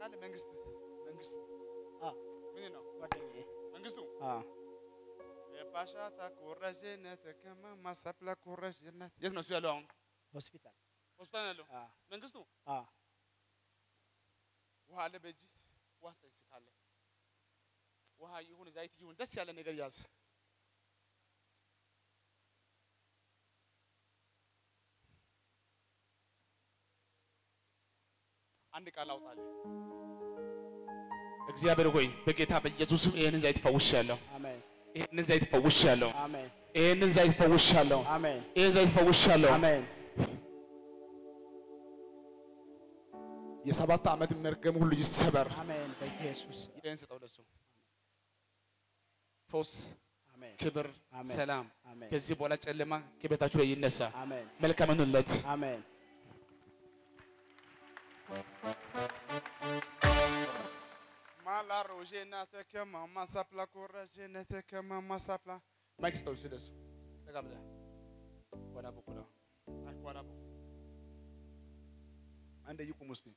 ታውቃለህ? መንግስት መንግስት አ ምን ነው ጓደኛዬ መንግስቱ አ የባሻታ ኮረጀነት ከማ ማሳፕላ ኮረጀነት የት ነው እሱ ያለው? አሁን ሆስፒታል ሆስፒታል ነው ያለው አ መንግስቱ። አ ውሃ አለ በእጅ ውሃ ስጠኝ እስኪ ካለ ውሃ ይሁን ዘይት ይሁን ደስ ያለ ነገር ያዝ። አንድ ቃል አውጣልህ። እግዚአብሔር ሆይ በጌታ በኢየሱስም ይህንን ዘይት ፈውሻለሁ። አሜን ይህንን ዘይት ፈውሻለሁ። አሜን ይህንን ዘይት ፈውሻለሁ። አሜን ይህን ዘይት ፈውሻለሁ። አሜን የሰባት ዓመት መርገም ሁሉ ይሰበር። አሜን በኢየሱስ ይህን ስጠው ለሱ ፎስ አሜን ክብር፣ አሜን። ሰላም አሜን ከዚህ በኋላ ጨለማ ከቤታችሁ ላይ ይነሳ። አሜን መልካም ሁኑለት። አሜን ማላ ሮዤና ተከማ ማሳፕላ ኮረዤነ ተከማ ማሳፕላ ማይክ ስጠው እሱ ለሱ ጠጋ ብለህ ዋና በኩል አይ ዋና በኩል አንድ ይቁም ውስጥ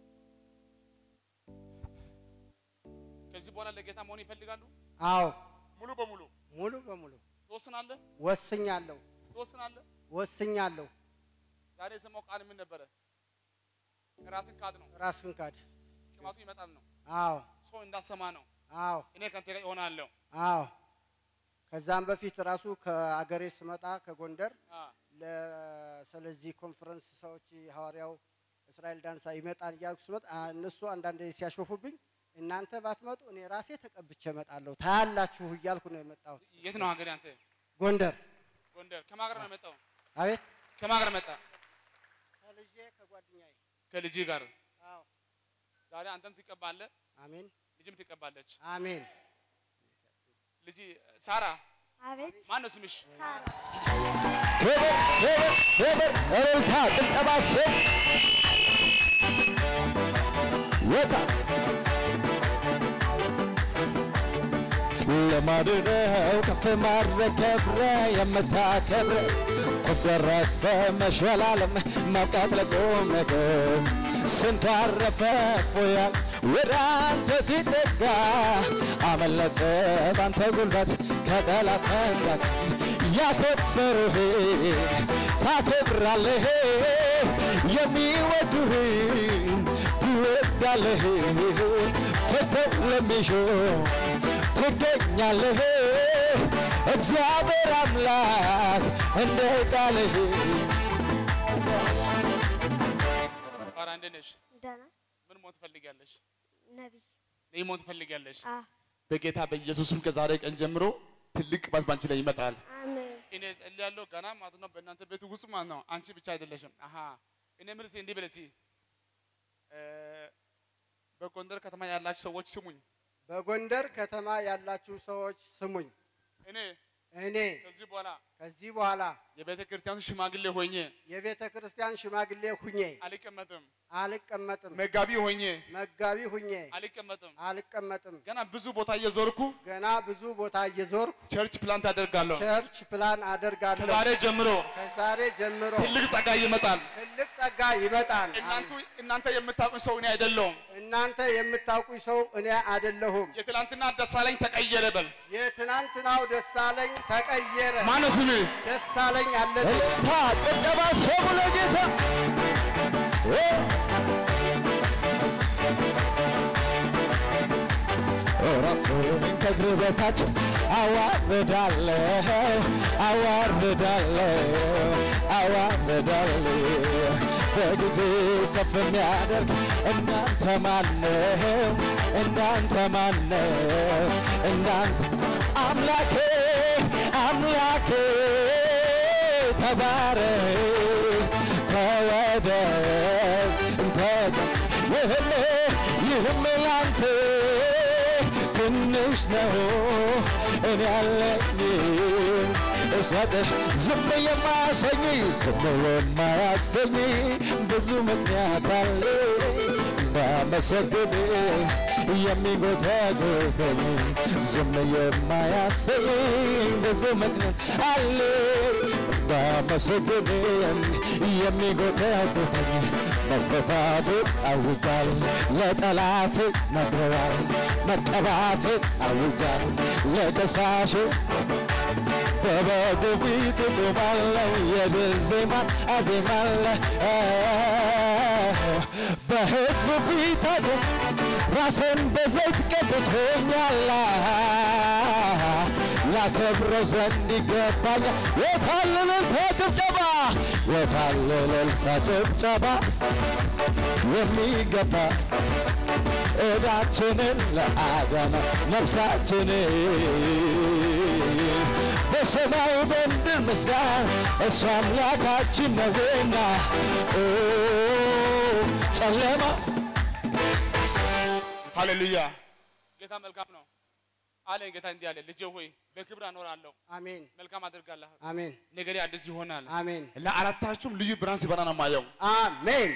ከዚህ በኋላ ለጌታ መሆን ይፈልጋሉ። አዎ ሙሉ በሙሉ ሙሉ በሙሉ ትወስናለህ፣ ወስኛለሁ ትወስናለህ። ወስኛለሁ ዛሬ የሰማው ቃል ምን ነበረ? ራስን ካድ ነው። ራስን ካድ ቅባቱ ይመጣል ነው። አዎ ሰው እንዳሰማ ነው። አዎ እኔ ከአንተ ጋር እሆናለሁ። አዎ ከዛም በፊት ራሱ ከአገሬ ስመጣ ከጎንደር አ ለ- ስለዚህ ኮንፈረንስ ሰዎች ሐዋርያው እስራኤል ዳንሳ ይመጣል እያልኩ ስመጣ አ- እነሱ አንዳንድ ሲያሾፉብኝ እናንተ ባትመጡ እኔ ራሴ ተቀብቼ እመጣለሁ ታያላችሁ እያልኩ ነው የመጣሁት። የት ነው ሀገር አንተ? ጎንደር ጎንደር። ከማን ጋር ነው የመጣው? አቤት ከማን ጋር መጣ? ከልጄ ከጓደኛዬ ከልጅ ጋር። አዎ ዛሬ አንተም ትቀባለህ፣ አሜን ልጅም ትቀባለች። አሜን ልጅ ሳራ አቤት ማን ነው ስምሽ? ሳራ ክብር ክብር ክብር እልልታ ጭብጨባ ስም የታ ልማድ ነው ከፍ ማድረግ ከብረ የምታከብረ ትደረግፈ መሸላለም መብቃት ለቁም ነገር ስንቱ አረፈ ፎያል ወደ አንተ ሲጠጋ አመለጠ ባንተ ጉልበት ከጠላት መንጋት ያከበሩህ ታከብራለህ የሚወዱህን ትወዳለህ ትተው ለሚሹ ትገኛለህ እግዚአብሔር አምላክ እንደ ቃልህ ሳራ እንዴት ነሽ? ደህና ምን መሆን ትፈልጊያለሽ? ነቢይ ነይ መሆን ትፈልጊያለሽ? አ በጌታ በኢየሱስም ከዛሬ ቀን ጀምሮ ትልቅ ቅባት ባንቺ ላይ ይመጣል። አሜን እኔ ጸልያለሁ ገና ማለት ነው በእናንተ ቤት ውስጥ ማለት ነው። አንቺ ብቻ አይደለሽም። አሀ እኔ ምን እስኪ እንዲህ በለሲ በጎንደር ከተማ ያላችሁ ሰዎች ስሙኝ። በጎንደር ከተማ ያላችሁ ሰዎች ስሙኝ። እኔ እኔ ከዚህ በኋላ ከዚህ በኋላ የቤተ ክርስቲያኑ ሽማግሌ ሆኜ የቤተ ክርስቲያን ሽማግሌ ሁኜ አልቀመጥም። አልቀመጥም። መጋቢ ሆኜ መጋቢ ሁኜ አልቀመጥም። አልቀመጥም። ገና ብዙ ቦታ እየዞርኩ ገና ብዙ ቦታ እየዞርኩ ቸርች ፕላንት አደርጋለሁ። ቸርች ፕላን አደርጋለሁ። ከዛሬ ጀምሮ ከዛሬ ጀምሮ ትልቅ ጸጋ ይመጣል። ትልቅ ጸጋ ይመጣል። እናንቱ እናንተ የምታውቁኝ ሰው እኔ አይደለሁም። እናንተ የምታውቁኝ ሰው እኔ አይደለሁም። የትላንትና ደሳለኝ ተቀየረ በል። የትናንትናው ደሳለኝ ተቀየረ። ማነው ስምህ? ደሳለኝ አለብኝ። እልልታ ጭብጨባ ስሙ ለጌታ እ ራስን ከእግር በታች አዋርዳለሁ አዋርዳለሁ አዋርዳለሁ በጊዜ ከፍ የሚያደርግ እናንተ ማነው እናንተ ማነው እናንተ አምላኬ አምላኬ ተባረክ ተወደድ እንተቀ ይህም ይህም ላንተ ትንሽ ነው እኔ ያለኝ እሰጥህ ዝም የማያሰኝ ዝም የማያሰኝ ብዙ ምክንያት አለ እንዳመሰግን የሚጎተጉተኝ ዝም የማያሰኝ ብዙ ምክንያት አለ እንዳመሰግን የሚጎተጉተኝ መፈታቴ አውጃል ለጠላቴ ነግረዋል መቀባቴ አውጃል ለከሳሼ በበጉ ፊት ቆማለሁ የድል ዜማን አዜማለሁ በሕዝቡ ፊት አቁም ራሴን በዘይት ቀብቶኛል ላከብረው ዘንድ ይገባኛል የታለ እልልታ ጭብጨባ የታለ እልልታ ጭብጨባ የሚገባ ዕዳችንን ለአዳነ ነፍሳችንን በሰማይ በምድር ምስጋና እሱ አምላካችን ነውና ኦ ጨለማ ሃሌሉያ ጌታ መልካም ነው አለኝ ጌታ እንዲህ አለ ልጄ ሆይ በክብር አኖራለሁ አሜን መልካም አድርጋለሁ አሜን ነገሬ አዲስ ይሆናል አሜን ለአራታችሁም ልዩ ብርሃን ሲበራ ነው የማየው አሜን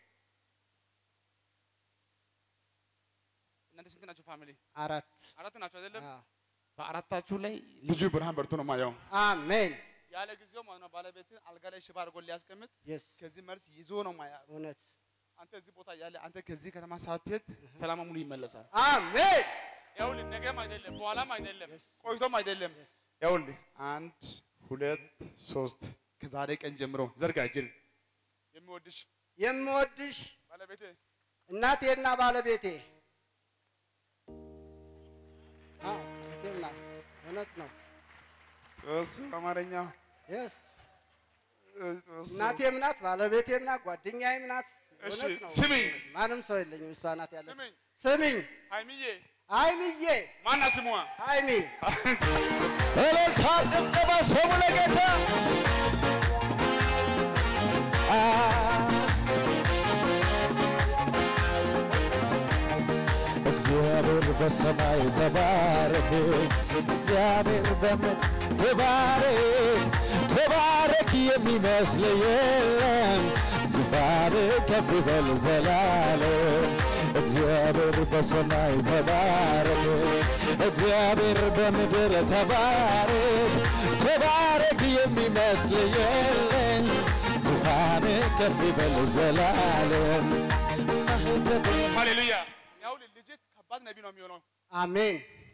እናንተ ስንት ናችሁ ፋሚሊ አራት አራት ናችሁ አይደለም አዎ። በአራታችሁ ላይ ልዩ ብርሃን በርቶ ነው የማየው አሜን ያለ ጊዜው ማለት ነው ባለቤትን አልጋ ላይ ሽባ አድርጎ ሊያስቀምጥ የስ ከዚህ መልስ ይዞ ነው ማያ እውነት አንተ እዚህ ቦታ ያለ አንተ ከዚህ ከተማ ሳትሄድ ሰላም ሙሉ ይመለሳል አሜን ይኸውልህ ነገም አይደለም በኋላም አይደለም ቆይቶም አይደለም ይኸውልህ አንድ ሁለት ሶስት ከዛሬ ቀን ጀምሮ ዘርጋ እጅን የሚወድሽ የምወድሽ ባለቤቴ እናቴና ባለቤቴ አዎ፣ እህቴም ናት። እውነት ነው ጦስ አማርኛ የስ ጦስ እናቴም ናት ባለቤቴም ናት ጓደኛዬም ናት እሺ እውነት ነው ስሚኝ ማንም ሰው የለኝም እሷ ናት ያለች ስሚኝ ስሚኝ ሀይሚዬ ሀይሚዬ ማና ስሟ ሀይሚ እልልታ ጭብጨባ ስሙ ለጌታ አ እግዚአብሔር በሰማይ ተባረክ፣ እግዚአብሔር በምድር ተባረክ፣ ተባረክ የሚመስል የለም፣ ዙፋን ከፍ ይበል ዘላለም። እግዚአብሔር በሰማይ ተባረክ፣ እግዚአብሔር በምድር ተባረክ፣ ተባረክ የሚመስል የለም፣ ዙፋን ከፍ ይበል ዘላለም። ማህተብ ሃሌሉያ ይኸውልህ ልጅ ከባድ ነቢ ነው የሚሆነው አሜን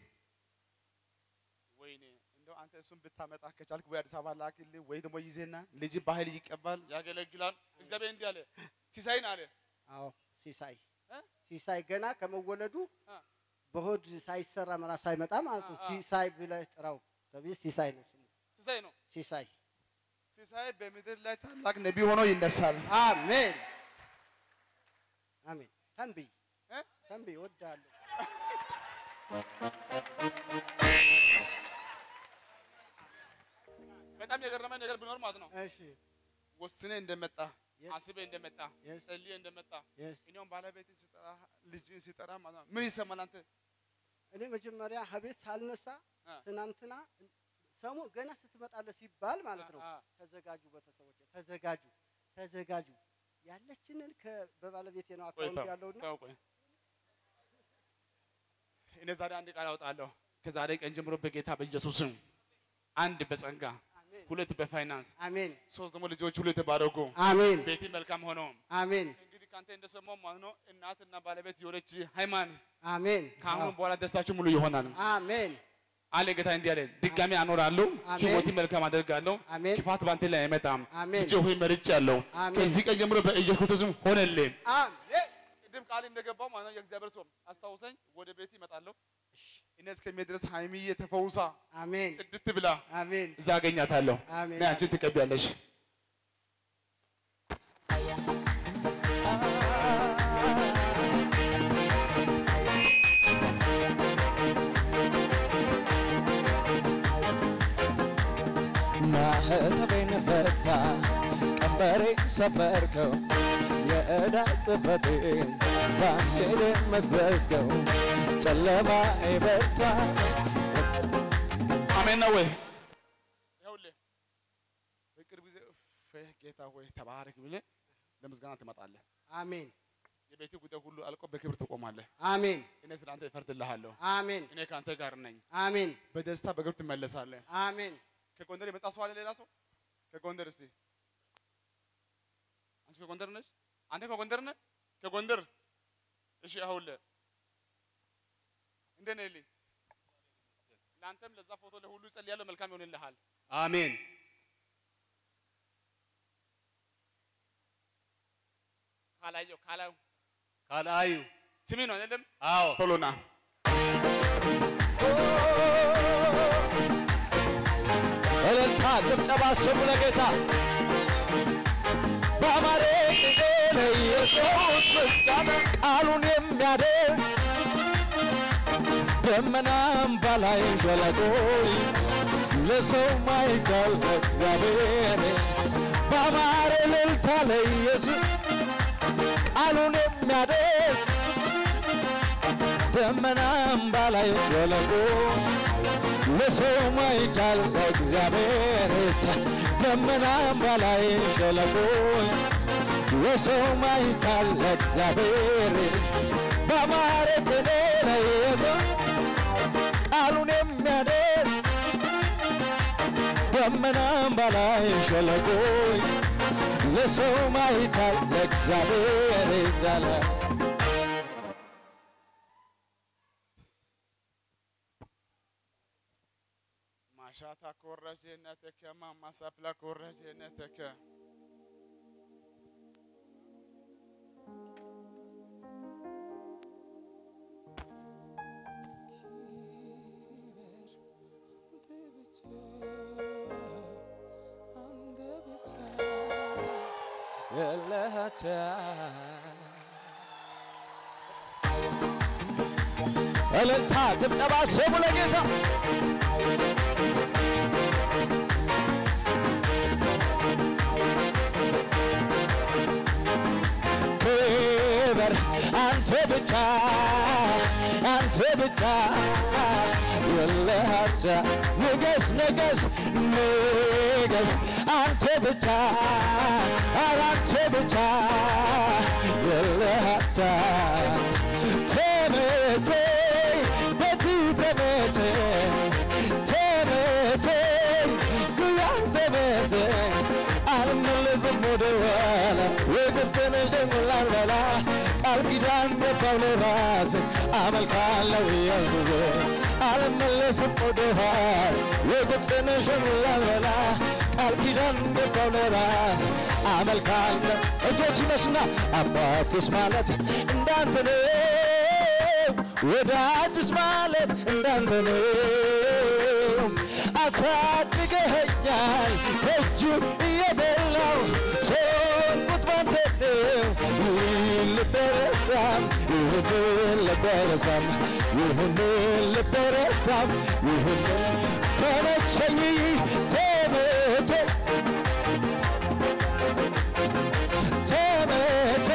ወይኔ እንደው አንተ እሱን ብታመጣ ከቻልክ ወይ አዲስ አበባ ላክልህ ወይ ደግሞ ይዜና ልጅ በኃይል ይቀባል ያገለግላል እግዚአብሔር እንዲህ አለ ሲሳይን አለ አዎ ሲሳይ እ? ሲሳይ ገና ከመወለዱ አ። በሆድ ሳይሰራ መራ ሳይመጣ ማለት ነው አ፣ አ። ሲሳይ ብለህ ጥራው ተብዬ ሲሳይ ነው ስሙ ሲሳይ ነው ሲሳይ ሲሳይ በምድር ላይ ታላቅ ነቢ ሆኖ ይነሳል አሜን አሜን ተንብይ እ? ተንብይ እወድሃለሁ በጣም የገረመኝ ነገር ቢኖር ማለት ነው እሺ ወስነ እንደመጣ Yes. አስበ እንደመጣ Yes. ጸልየ እንደመጣ የስ እኔውም ባለቤትን ሲጠራ ልጅን ሲጠራ ማለት ነው ምን ይሰማል አንተ እኔ መጀመሪያ ከቤት ሳልነሳ አ። ትናንትና ሰሙ ገና ስትመጣለህ ሲባል ማለት ነው አ፣ አ። ተዘጋጁ ቤተሰቦች ተዘጋጁ ተዘጋጁ ያለችንን ከ- በባለቤቴ ነው ቆይ አካውንት ተው፣ ያለውና ተው ቆይ እኔ ዛሬ አንድ ቃል አወጣለሁ ከዛሬ ቀን ጀምሮ በጌታ በኢየሱስም አንድ በጸጋ አሜን ሁለት በፋይናንስ አሜን ሶስት ደግሞ ልጆች ሁሉ የተባረኩ አሜን ቤቴ መልካም ሆኖ አሜን እንግዲህ ከአንተ እንደሰማው ማለት ነው እናትና ባለቤት የሆነች ሃይማኖት አሜን ከአሁኑ አዎ። በኋላ ደስታችሁ ሙሉ ይሆናል አሜን አለ ጌታ እንዲህ አለ ድጋሚ አኖራለሁ አሜን። ህይወቴ መልካም አደርጋለሁ አሜን። ክፋት ባንተ ላይ አይመጣም አሜን። ልጄ ሆይ መርጬአለሁ አሜን። ከዚህ ቀን ጀምሮ በኢየሱስ ክርስቶስም ሆነልኝ አሜን ቅድም ቃል እንደገባው ማለት ነው የእግዚአብሔር ሰው አስታውሰኝ ወደ ቤት ይመጣለሁ እኔ እስከሚሄድ ድረስ ሃይሚዬ ተፈውሳ አሜን ጽድት ብላ አሜን እዛ አገኛታለሁ አሜን። እና አንቺን ትቀቢያለሽ ማህተቤን ፈታ ቀንበሬ ሰበርከው የዕዳ ጽሕፈቴን ባንዴ መዘዝከው ጨለማ ይበርታ አሜን ነው ወይ ይኸውልህ በቅርብ ጊዜ እፍ ጌታ ሆይ ተባረክ ብለህ ለምስጋና ትመጣለህ አሜን የቤት ጉዳይ ሁሉ አልቆ በክብር ትቆማለህ አሜን እኔ ስለ አንተ እፈርድልሃለሁ አሜን እኔ ከአንተ ጋር ነኝ አሜን በደስታ በግብር ትመለሳለህ አሜን ከጎንደር የመጣ ሰው አለ ሌላ ሰው ከጎንደር እስቲ አንቺ ከጎንደር ነች አንተ ከጎንደር ነህ? ከጎንደር እሺ። አሁን እንደት ነህ ልኝ ለአንተም ለዛ ፎቶ ለሁሉ ጸልያለሁ። መልካም ይሆንልሃል። አሜን ካላየው ካላዩ ካልአዩ ስሜ ነው አይደለም? አዎ ቶሎ ና እልልታ ጭብጨባ ስሙ ለጌታ በአማረ ጊዜ ለኢየሱስ ምስጋና ቃሉን የሚያደርግ ደመናም በላይ ሸለቆ ለሰው ማይቻል እግዚአብሔር በአማረ እልልታ ለኢየሱስ ቃሉን የሚያደርግ ደመናም በላይ ሸለቆ ለሰው ማይቻል እግዚአብሔር ይቻል ደመናም በላይ ሸለቆ ለሰው ማይቻል እግዚአብሔር በአማረ ቅኔ ለየዘ ቃሉን የሚያደር ደመናም በላይ ሸለቆ ለሰው ማይቻል እግዚአብሔር ይቻላል ማሻታ ኮረጀነተከ ማማሳፕላ ኮረጀነተከ እልልታ ጭብጨባ ስሙ ለጌታ ክበር አንተ ብቻ አንተ ብቻ የለሃቻ ንገስ ንገስ ንገስ አንተ ብቻ ኧረ አንተ ብቻ የለሃቻ ተመቼ በቲ ተመቼ ተመቼ ጉያ ተመቼ አልመለስም ወደ ኋላ የግብፅን ጀምላል በላ ቃል ኪዳን ገባው ለራሴ አመልካለሁ ኢየሱስ አልመለስም ወደ ኋላ የግብፅን ጀምላል በላ ቃል ኪዳን ገባው ለራሴ አመልካለሁ እጆች ይነሱና አባትስ ማለት እንዳንተ ነው ወዳጅስ ማለት እንዳንተ ነው አሳድገኸኛል ከእጁ እየበላው ሰንኩት ባንተ ነው ይህን ልበረሳም ይህን ልበረሳም ይህን ልበረሳም ይህን ተመቸኝ ተመቸ ተመቸ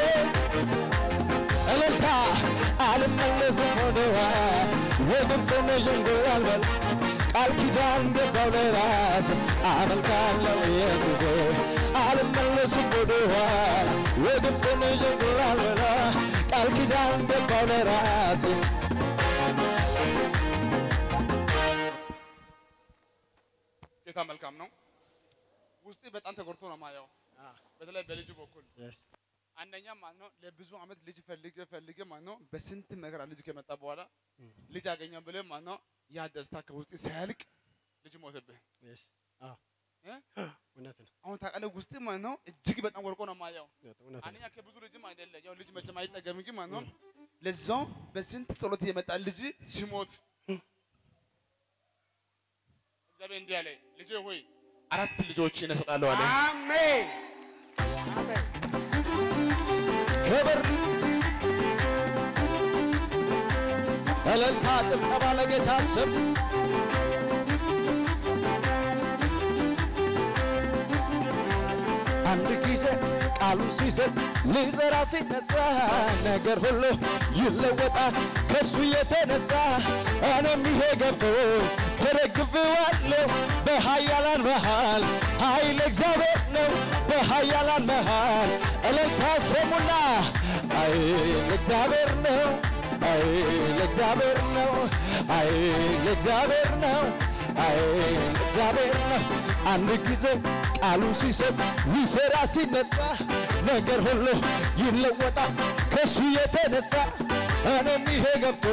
እልልታ አልመለስም ወደዋ የግብፅን ዥንጉር አልበል ቃል ኪዳን ገባው ለራስ አመልካለሁ ኢየሱስ አልመለስም ወደኋላ የግብፅን ዥንጉር አልበላ ቃል ኪዳን ገባው ለራስ ጌታ መልካም ነው። ውስጤ በጣም ተጎድቶ ነው ማየው። በተለይ በልጁ በኩል አንደኛ ማለት ነው ለብዙ አመት ልጅ ፈልገ ፈልገ ማለት ነው በስንት መከራ ልጅ ከመጣ በኋላ ልጅ አገኘው ብለህ ማለት ነው ያ ደስታ ከውስጥ ሲያልቅ ልጅ ሞተብህ። እ? እውነት ነው። አሁን ታውቃለህ ውስጥ ማለት ነው እጅግ በጣም ወርቆ ነው ማየው። እውነት ነው። አንደኛ ከብዙ ልጅም አይደለም ያው ልጅ መቼም አይጠገም ግን ማለት ነው ለዛው በስንት ጸሎት የመጣ ልጅ ሲሞት እግዚአብሔር እንዲህ አለ ልጄ ሆይ አራት ልጆች እሰጥሃለሁ አለ። አሜን አሜን። ክብር እልልታ ጭብጨባ ለጌታ ስም አንድ ጊዜ ቃሉን ሲሰጥ ሊዘራ ሲነሳ ነገር ሁሉ ይለወጣል ከሱ የተነሳ እኔም ይሄ ገብቶ ተደግፌዋለሁ በኃያላን መሃል ኃይል እግዚአብሔር ነው በኃያላን መሃል እልልታ ስሙና ኃይል እግዚአብሔር ነው ኃይል እግዚአብሔር ነው ኃይል እግዚአብሔር ነው አይ እግዚአብሔር ነው አንድ ጊዜ ቃሉ ሲሰጥ ሊሰራ ሲነሳ ነገር ሁሉ ይለወጣል ከሱ የተነሳ እኔም ይሄ ገብቶ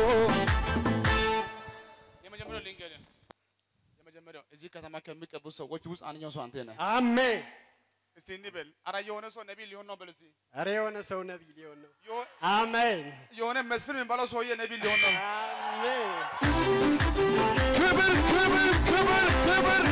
የመጀመሪያው ልንገርህ፣ የመጀመሪያው እዚህ ከተማ ከሚቀቡ ሰዎች ውስጥ አንደኛው ሰው አንተ ነህ። አሜን። እስቲ እንበል፣ ኧረ የሆነ ሰው ነቢይ ሊሆን ነው በል እስቲ። ኧረ የሆነ ሰው ነቢይ ሊሆን ነው። የሆ- አሜን የሆነ መስፍን የሚባለው ሰውዬ ነቢይ ሊሆን ነው። አሜን። ክብር ክብር ክብር ክብር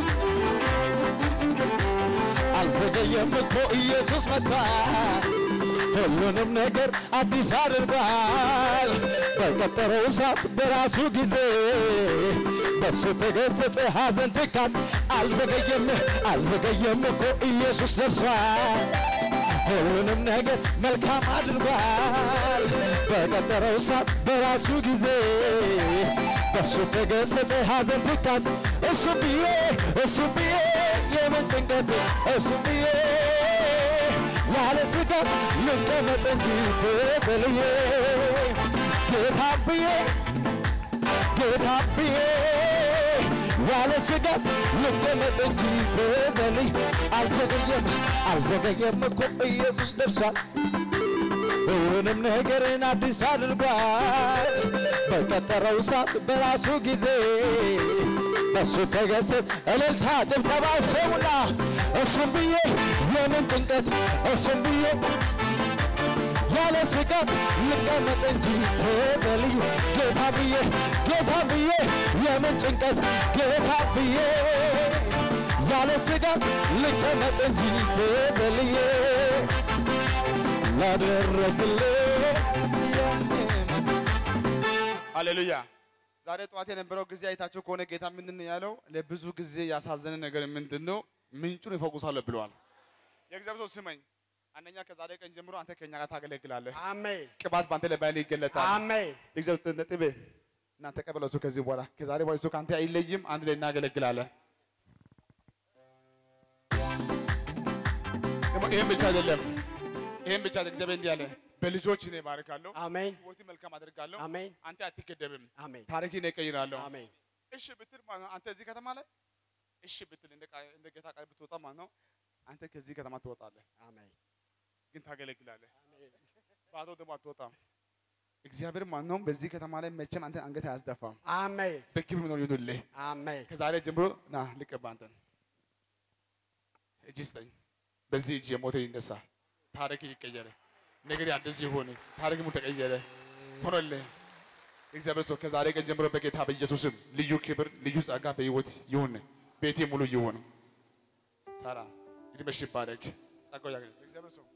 አልዘገየም እኮ ኢየሱስ መጥቷል ሁሉንም ነገር አዲስ አድርጓል በቀጠረው ሰዓት በራሱ ጊዜ በሱ ተገሰጸ ሐዘን ትካት አልዘገየም አልዘገየም እኮ ኢየሱስ ደርሷል ሁሉንም ነገር መልካም አድርጓል በቀጠረው ሰዓት በራሱ ጊዜ በሱ ተገሰጸ ሐዘን ትካት እሱ ብዬ እሱ ብዬ የምን ጭንቀት እሱ ብዬ ያለ ስጋት ልቀመጥ እንጂ ተጥልዬ ጌታ ብዬ ጌታ ብዬ ያለ ስጋት ልቀመጥ እንጂ ተዘልይ አልዘገየም አልዘገየም እኮ ኢየሱስ ደርሷል ሁሉንም ነገርን አዲስ አድርጓል በቀጠረው ሰዓት በራሱ ጊዜ በሱ ተገሰጽ እልልታ ጭብጨባ ሰውላ እሱም ብዬ የምን ጭንቀት እሱም ብዬ ያለ ስጋት ልቀመጥ እንጂ ተዘልዩ ጌታ ብዬ ጌታ ብዬ የምን ጭንቀት ጌታ ብዬ ያለ ስጋት ልቀመጥ እንጂ ተዘልዬ ላደረግልኝ ሃሌሉያ። ዛሬ ጠዋት የነበረው ጊዜ አይታችሁ ከሆነ ጌታ ምንድን ነው ያለው? ለብዙ ጊዜ ያሳዘነ ነገር ምንድን ነው? ምንጩን ይፈውሳለሁ ብለዋል። የእግዚአብሔር ሰው ስመኝ፣ አንደኛ ከዛሬ ቀን ጀምሮ አንተ ከኛ ጋር ታገለግላለህ። አሜን ቅባት በአንተ ላይ ባይል ይገለጣል። አሜን የእግዚአብሔር ነጥቤ እናንተ ቀበለሱ። ከዚህ በኋላ ከዛሬ በኋላ እሱ ከአንተ አይለይም። አንድ ላይ እናገለግላለን። ደግሞ ይህም ብቻ አይደለም፣ ይህም ብቻ አይደለም። እግዚአብሔር እንዲህ አለ፣ በልጆች እኔ እባርካለሁ፣ አሜን ሕይወትን መልካም አደርጋለሁ፣ አሜን አንተ አትገደብም፣ አሜን ታሪክን እቀይራለሁ። አሜን እሺ ብትል ማለት ነው አንተ እዚህ ከተማ ላይ እሺ ብትል እንደ ቃ- እንደ ጌታ ቃል ብትወጣ ማለት ነው አንተ ከዚህ ከተማ ትወጣለህ፣ አሜን ግን ታገለግላለህ። ባዶ ደግሞ አትወጣም። እግዚአብሔር ማለት ነው በዚህ ከተማ ላይ መቼም አንተን አንገት አያስደፋም። አሜን በክብር ነው ይሁንልህ። አሜን ከዛሬ ጀምሮ ና ልቀባ አንተን እጅ ስጠኝ። በዚህ እጅ የሞተ ይነሳ፣ ታሪክ ይቀየረ፣ ነገር አዲስ ይሆን፣ ታሪክ mu ተቀየረ፣ ሆኖልህ እግዚአብሔር ሰው ከዛሬ ቀን ጀምሮ በጌታ በኢየሱስም ልዩ ክብር ልዩ ጸጋ በህይወት ይሁን፣ ቤቴ ሙሉ ይሁን። ሳራ እድሜሽ ይባረክ፣ ጸጋው ያገኝ። እግዚአብሔር ሰው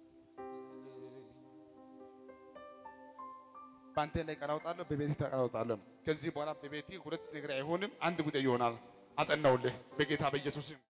በአንተ ላይ ቃል አወጣለሁ፣ በቤቴ ቃል አወጣለሁ። ከዚህ በኋላ በቤቴ ሁለት ነገር አይሆንም፣ አንድ ጉዳይ ይሆናል። አጸናውልህ በጌታ በኢየሱስም